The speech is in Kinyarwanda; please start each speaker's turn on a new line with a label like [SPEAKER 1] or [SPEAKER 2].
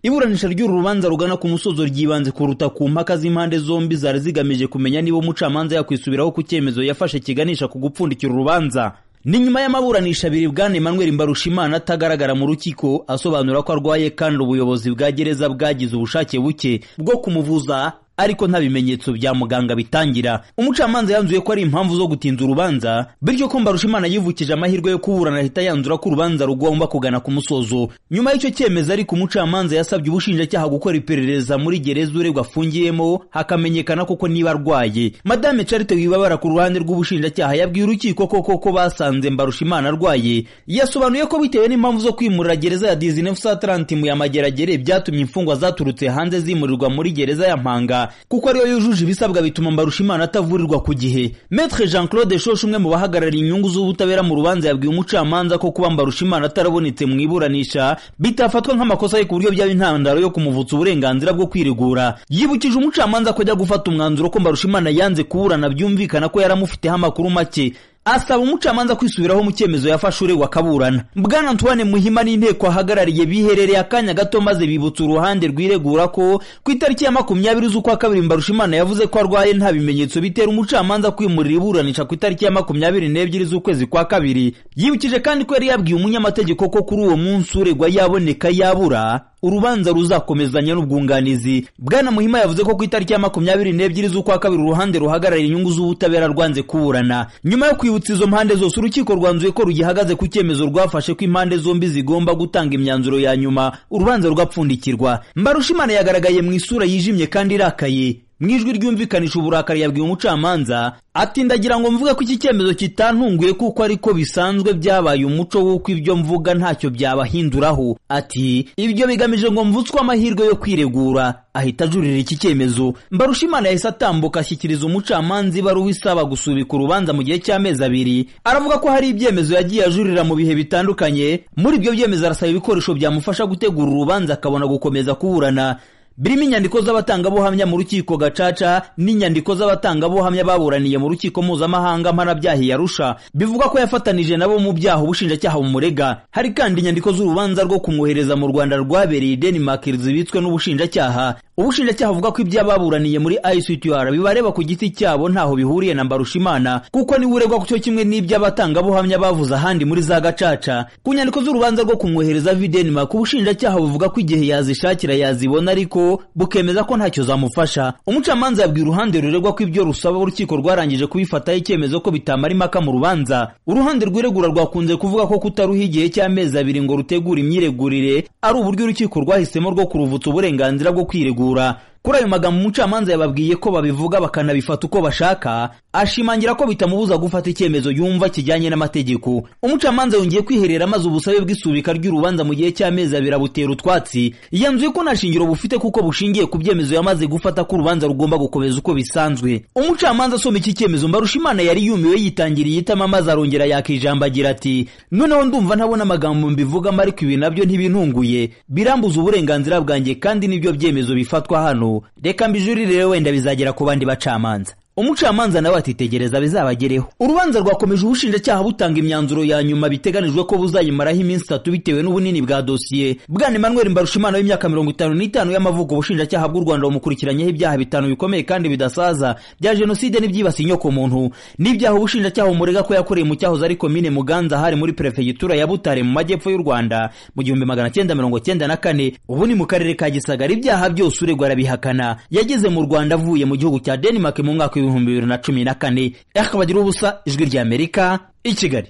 [SPEAKER 1] iburanisha ry'uru rubanza rugana ku musozo ryibanze kuruta ku mpaka z'impande zombi zari zigamije kumenya niba umucamanza yakwisubiraho ku cyemezo yafashe kiganisha ku gupfundikira urubanza ni nyuma y'amaburanisha abiri bwana emmanuel mbarushimana atagaragara mu rukiko asobanura ko arwaye kandi ubuyobozi bwa gereza bwagize ubushake buke bwo kumuvuza ariko nta bimenyetso bya muganga bitangira umucamanza yanzuye ko ari impamvu zo gutinza urubanza bityo ko mbarushimana yivukije amahirwe yo kuburana ahita yanzura ko urubanza rugomba kugana ku musozo nyuma y'icyo cyemezo ariko umucamanza yasabye ubushinjacyaha gukora iperereza muri gereza uregwa afungiyemo hakamenyekana koko niba arwaye madame charite wibabara ku ruhande rw'ubushinjacyaha yabwiye urukiko koko ko basanze mbarushimana arwaye yasobanuye ko bitewe n'impamvu zo kwimurira gereza ya dizinefu mu ya mageragere byatumye imfungwa zaturutse hanze zimurirwa muri gereza ya mpanga kuko ariyo yujuje ibisabwa bituma mbarushimana atavurirwa ku gihe metre jean claude shoshe umwe mu bahagarariye inyungu z'ubutabera mu rubanza yabwiye umucamanza ko kuba mbarushimana atarabonetse mu iburanisha bitafatwa nk'amakosa ye ku buryo byaba intandaro yo kumuvutsa uburenganzira bwo kwiregura yibukije umucamanza ko ajya gufata umwanzuro ko mbarushimana yanze kuburana byumvikana ko yaramufiteho amakuru make asaba umucamanza kwisubiraho mu cyemezo yafashe uregwa akaburana bwana antoine muhima n'inteko ahagarariye biherereye akanya gato maze bibutsa uruhande rwiregura ko ku itariki ya makumyabiri z'ukwa kabiri mbarushimana yavuze ko arwaye nta bimenyetso bitera umucamanza kwimurira iburanisha ku itariki ya makumyabiri n'ebyiri z'ukwezi kwa kabiri yibukije kandi ko yari yabwiye umunyamategeko ko kuri uwo munsi uregwa yaboneka yabura urubanza ruzakomezanya n'ubwunganizi bwana muhima yavuze ko ku itariki ya makumyabiri n'ebyiri z'ukwa kabiri uruhande ruhagarariye inyungu z'ubutabera rwanze kuburana nyuma yo kwibutsa izo mpande zose urukiko rwanzuye ko rugihagaze ku cyemezo rwafashe ko impande zombi zigomba gutanga imyanzuro ya nyuma urubanza rugapfundikirwa mbarushimana yagaragaye mu isura yijimye kandi irakaye mu ijwi ryumvikanisha uburakari yabwiye umucamanza ati ndagira ngo mvuge ko iki cyemezo kitantunguye kuko ariko bisanzwe byabaye umuco w'uko ibyo mvuga ntacyo byabahinduraho ati ibyo bigamije ngo mvutswe amahirwe yo kwiregura ahita ajurira iki cyemezo mbarushimana yahise atambuka ashyikiriza umucamanza ibaruwa isaba gusubika urubanza mu gihe cy'amezi abiri aravuga ko hari ibyemezo yagiye ajurira mu bihe bitandukanye muri ibyo byemezo arasaba ibikoresho byamufasha gutegura urubanza akabona gukomeza kuburana birimo inyandiko z'abatangabuhamya mu rukiko gacaca n'inyandiko z'abatangabuhamya baburaniye mu rukiko mpuzamahanga mpanabyahi yarusha bivuga ko yafatanije nabo mu byaha ubushinjacyaha bumurega hari kandi inyandiko z'urubanza rwo kumwohereza mu rwanda rwabereye denmark zibitswe n'ubushinjacyaha ubushinjacyaha buvuga ko ibyo ababuraniye muri ictr bibareba ku giti cyabo ntaho bihuriye na mbarushimana kuko niwe uregwa ku cyo kimwe n'ibyo abatangabuhamya bavuze ahandi muri za gacaca ku nyandiko z'urubanza rwo kumwohereza vi denmark ubushinjacyaha buvuga ko igihe yazishakira yazibona ariko bukemeza ko ntacyo zamufasha umucamanza yabwiye uruhande ruregwa ko ibyo rusaba urukiko rwarangije kubifataho icyemezo ko bitamara impaka mu rubanza uruhande rwiregura rwakunze kuvuga ko kutaruha igihe cy'amezi abiri ngo rutegure imyiregurire ari uburyo urukiko rwahisemo rwo kuruvutsa uburenganzira bwo kwiregura kuri ayo magambo umucamanza yababwiye ko babivuga bakanabifata uko bashaka ashimangira ko bitamubuza gufata icyemezo yumva kijyanye n'amategeko umucamanza yongeye kwiherera maze ubusabe bw'isubika ry'urubanza mu gihe cy'amezi abiri abutera utwatsi yanzuye ko nta shingiro bufite kuko bushingiye ku byemezo yamaze gufata ko urubanza rugomba gukomeza uko bisanzwe umucamanza asoma iki cyemezo mbarushimana yari yumiwe yitangiriye itama maze arongera yaka ijambo agira ati noneho ndumva ntabona amagambo mbivugamo ariko ibi nabyo ntibintunguye birambuza uburenganzira bwanjye kandi nibyo byemezo bifatwa hano reka mbijurire wenda bizagera ku bandi bacamanza umucamanza nawe atitegereza bizabagereho urubanza rwakomeje ubushinjacyaha butanga imyanzuro ya nyuma biteganijwe ko buzayimaraho iminsi itatu bitewe n'ubunini bwa dosiye bwana emmanuel mbarushimana w'imyaka mirongo itanu n'itanu y'amavuko ubushinjacyaha bw'u rwanda bumukurikiranyeho ibyaha bitanu bikomeye kandi bidasaza bya jenoside n'ibyibasiye inyoko muntu n'ibyaha ubushinjacyaha bumurega ko yakoreye mu cyahoze ari komine muganza hari muri perefegitura ya butare mu majyepfo y'u rwanda mu gihumbi magana cyenda mirongo cyenda na kane ubu ni mu karere ka gisagara ibyaha byose uregwa arabihakana yageze mu rwanda avuye mu gihugu cya denmark mu mwaka w'ibihumbi bibiri na cumi na kane ariko bagira ubusa ijwi ry'amerika i kigali